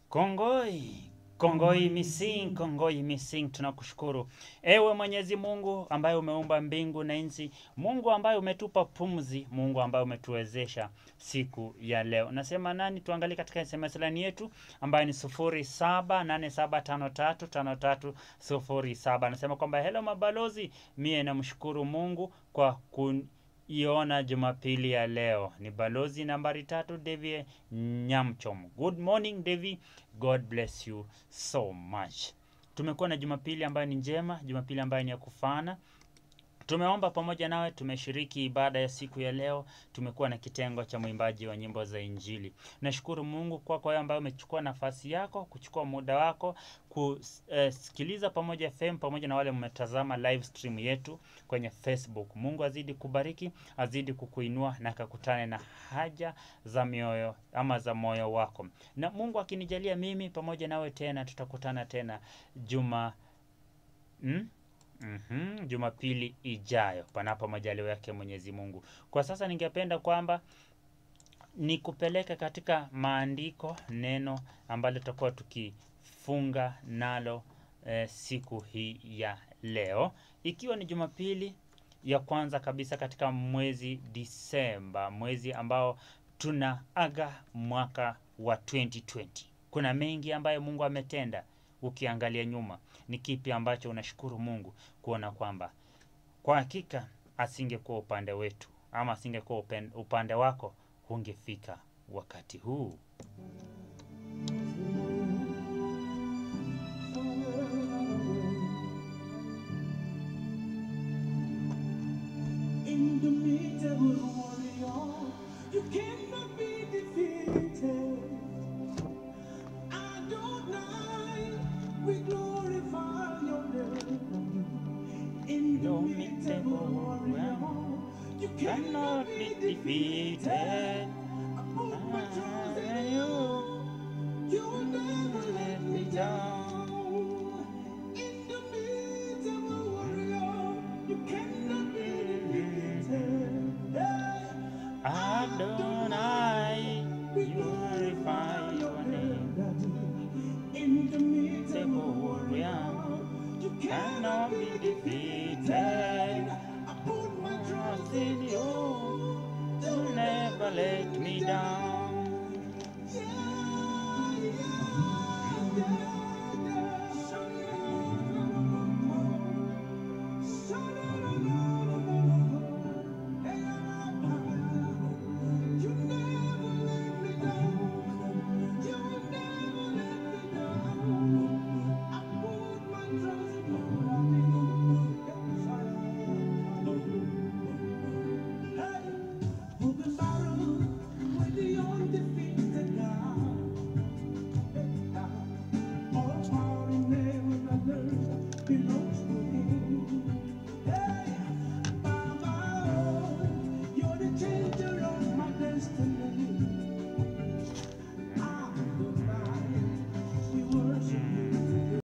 Kongoi, Kongoi Mising, Kongoi Mising, tunakushukuru ewe Mwenyezi Mungu ambaye umeumba mbingu na nchi, Mungu ambaye umetupa pumzi, Mungu ambaye umetuwezesha siku ya leo. Nasema nani? Tuangalie katika SMS line yetu ambayo ni 0787535307. Nasema kwamba hello mabalozi, mie namshukuru Mungu kwa kun iona Jumapili ya leo. Ni balozi nambari tatu Devi Nyamchom. Good morning Devi, God bless you so much. Tumekuwa na Jumapili ambayo ni njema, Jumapili ambayo ni ya kufana. Tumeomba pamoja nawe, tumeshiriki ibada ya siku ya leo, tumekuwa na kitengo cha mwimbaji wa nyimbo za Injili. Nashukuru Mungu kwa kwa wewe ambaye umechukua nafasi yako, kuchukua muda wako kusikiliza pamoja FM pamoja na wale mmetazama live stream yetu kwenye Facebook. Mungu azidi kubariki, azidi kukuinua na akakutane na haja za mioyo ama za moyo wako. Na Mungu akinijalia mimi pamoja nawe tena tutakutana tena juma hmm? Mm-hmm. Jumapili ijayo panapo majaliwa yake Mwenyezi Mungu. Kwa sasa ningependa kwamba nikupeleke katika maandiko, neno ambalo tutakuwa tukifunga nalo eh, siku hii ya leo, ikiwa ni Jumapili ya kwanza kabisa katika mwezi Disemba, mwezi ambao tunaaga mwaka wa 2020. Kuna mengi ambayo Mungu ametenda. Ukiangalia nyuma, ni kipi ambacho unashukuru Mungu kuona kwamba kwa hakika asingekuwa upande wetu ama asingekuwa upande wako, hungefika wakati huu.